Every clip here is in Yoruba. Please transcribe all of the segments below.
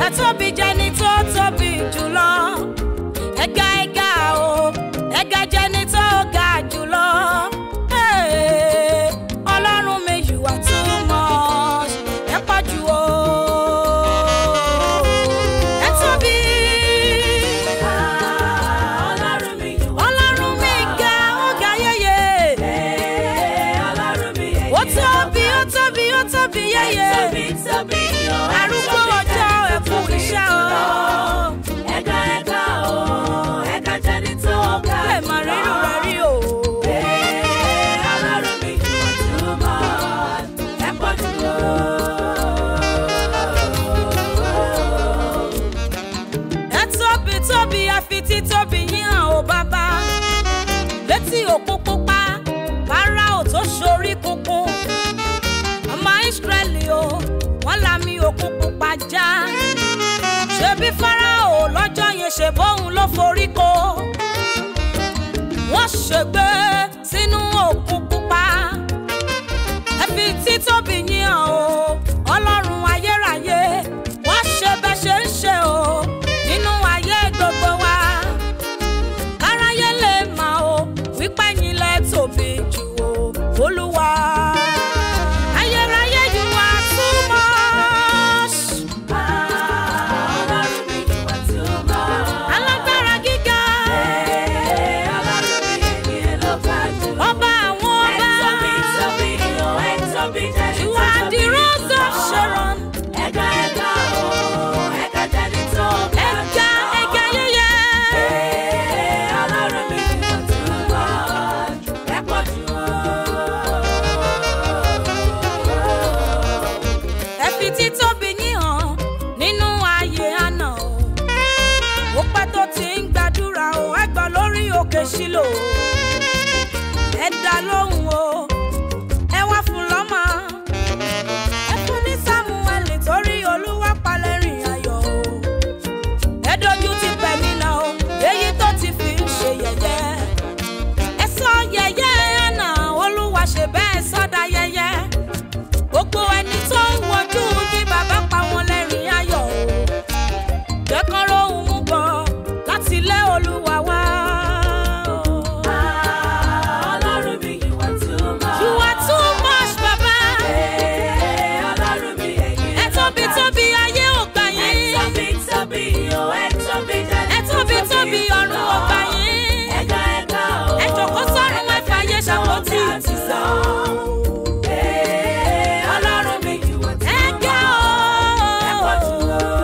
ẹ tóbi jẹni tó tóbi jùlọ ẹga ẹga o ẹga jẹni tó ga jùlọ Hey, ọlọ́run mi you are too much ẹ pọ̀ jù o ẹ tóbi Ọlọ́run mi yìí wá. ọlọ́run mi ga ó ga yẹyẹ Ọlọ́run mi yìí ó tóbi ó tóbi ó tóbi yẹyẹ tóbi tóbi o. arúgbó ọjọ́ ẹ̀kú iṣẹ́ o. Ẹ̀ka ẹ̀ka o, ẹ̀ka jẹ́ni tó ga lè má rírù rẹ̀ rí o. Ọlọ́run mi yìí wá túmọ̀ ẹ pọ̀ jù o. ẹ tóbi tóbi àfi títóbi yín hàn ó bàbá létí òkun pupa Fáráò tó ṣorí kunkun ọmọ Ísírẹ́lì o wọ́n lami òkun pupa já ṣebí Fáráò lọ́jọ́ yẹn ṣe bóun ló forí ko wọ́n ṣègbè sínú òkun pupa ẹ fi títóbi yín hàn o ọlọ́run ayérayé wọ́n ṣe bẹ́ ṣe ń ṣe o nínú ayé gbogbo wa káráyé lè mà o wípé yín lẹ tóbi jù o olúwa ayérayé you are too much Ọlọ́run mi yìí wá túmọ̀. alágbára gíga Ọlọ́run mi yìí ló ga jù. ọba àwọn Ẹ ọba tóbi tóbi o, ẹ tóbi jẹ́ni you tó are the tóbi rose of jùlọ. Sharon Ẹ̀ka ẹ̀ka o, ẹ̀ka jẹ́ni tó ga ẹ̀ka jùlọ. ẹ̀ka yẹyẹ. Ọlọ́run mi yìí wá túmọ̀ ẹ pọ̀ jù o. ẹ fi títóbi yín hàn nínú ayé àná o ó pẹ́ tó ti ń gbàdúrà o ẹ gbọ́ lórí òkè sílò ẹ dá lóhùn o ẹ wá fún lọ́mọ ẹ fún ní Sámúẹ́lì torí olúwa palẹ̀ rìn ayọ̀ o ẹ dojú ti pẹ̀mí náà o èyí tó ti fi ń ṣe yẹ̀yẹ́ ẹ sọ yẹ̀yẹ́ àná olúwa ṣe bẹ́ẹ̀ sọ́dà yẹ̀yẹ́ gbogbo ẹni tó ń wojú yín bàbá pa wọn lẹ́rìn ayọ̀ o jẹ́kọ́rọ́ òun mú bọ̀ láti ilé olúwa wá o. Ọlọ́run mi yìí wá túmọ̀. you are too much bàbá Ọlọ́run mi yìí ẹ tóbi tóbi ayé ò gbà Ẹ yín tóbi tóbi o, ẹ tóbi jẹ́ni ẹ tóbi tóbi ọ̀run ò gbà yín Ẹ̀ka ẹ̀ka o, ẹ jòkó sọ́run ẹ fàyè ṣàkóso ìtìsọ́ Ọlọ́run mi yìí wá ẹ ga ẹ pọ̀ jù o. o.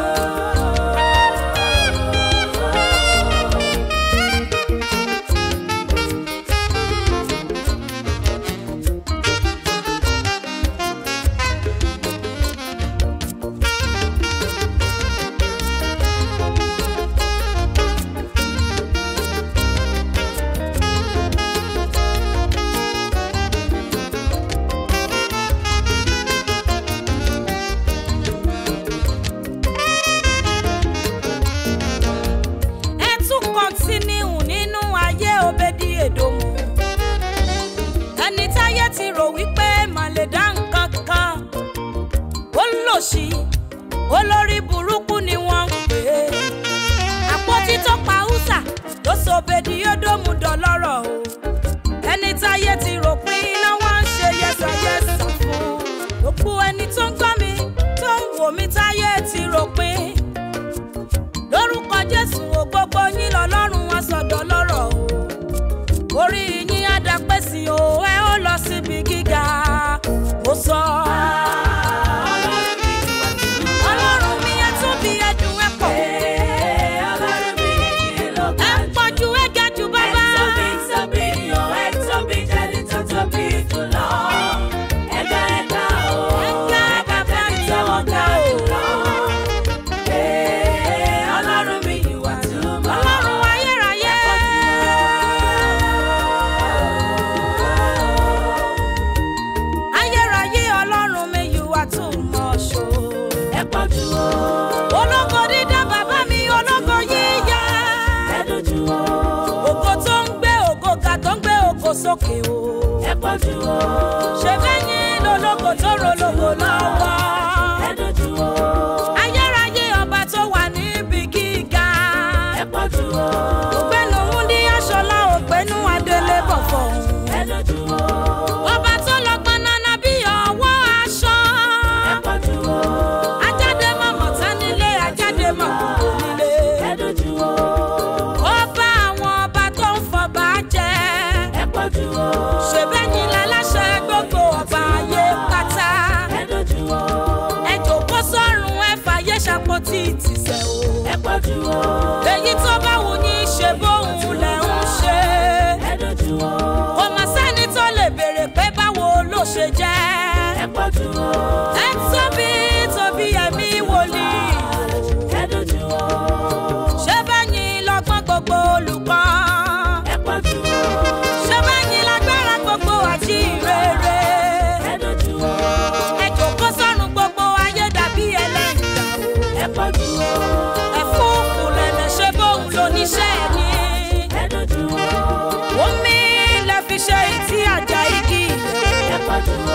ẹ tún kọ́ntínú nínú ayé òbẹ́dí èdòmù ẹni táyé ti rò wípé mà lè dá nǹkan kan ó lòṣì olórí burúkú ni wọ́n ń pè é àpótí tó pa húsà ló sọ òbẹ́dí èdòmù dọlọ́rọ̀ o ẹni táyé ti rò pé iná wá ń ṣe yẹsàyẹsà fún gbogbo ẹni tó ń gbọ́ mi tó ń wò mí táyé ti rò pé lórúkọ jésù o gbogbo yín lọ́lọ́run wọn sọ̀dọ̀ lọ́rọ̀ o orí yín á dapẹ́ sí o ẹ ó lọ síbi gíga mo sọ. Ọlọ́run mi yìí wá túmọ̀. ọlọ́run mi ẹ tóbi ẹ dùn ẹ pọ̀ Ọlọ́run mi yìí ló ẹ ga pọ̀ ju ẹ ga jù bàbá. Ẹ tóbi tóbi o, ẹ tóbi jẹ́ni tó tóbi jùlọ. Ẹ̀ka ẹ̀ka o, Ẹ̀ka ẹ̀ka bàbá jẹ́ni mi tó ò ga ga o. jùlọ. Ọlọ́run mi yìí wá túmọ̀. ọlọ́run ayérayé. ayérayé ọlọ́run mi you are too much o. Ẹ pọ̀ jù o. ológo dídá bàbá mi ológo yíyá. Ẹ dojú o. ògo tó ń gbé ògo ga tó ń gbé ògo sókè o. Ẹ pọ̀ jù o. ṣe bẹ́yìn lológo tó rológo lọ́wọ́. Ẹ dojú o. ayérayé ọba tó èyí tó bá wù yín ṣe bóun lẹ̀ ń ṣe. ẹ dojú o kò mà sẹ́ni tó lè béèrè pé báwo ló ṣe jẹ́. ẹ pọ̀jù o ẹ tóbi tóbi ẹ̀mí wòlíì. ẹ dojú o ṣé bẹ́yìn lọ́gbọ́n gbogbo olùkọ́. ẹ pọ̀jù o ṣé bẹ́yìn lágbára gbogbo àti ìrere. ẹ dojú o ẹ jòkó sọ́run gbogbo ayé dàbí ẹlẹ́yìndà o. ẹ pọ̀jù o ẹ̀fúùfù lẹ̀lẹ̀ ṣe bóun lóníṣẹ́ ni. ẹ dojú o omi lẹ fi ṣe ìtí àjà igi. ẹ pọ̀jù o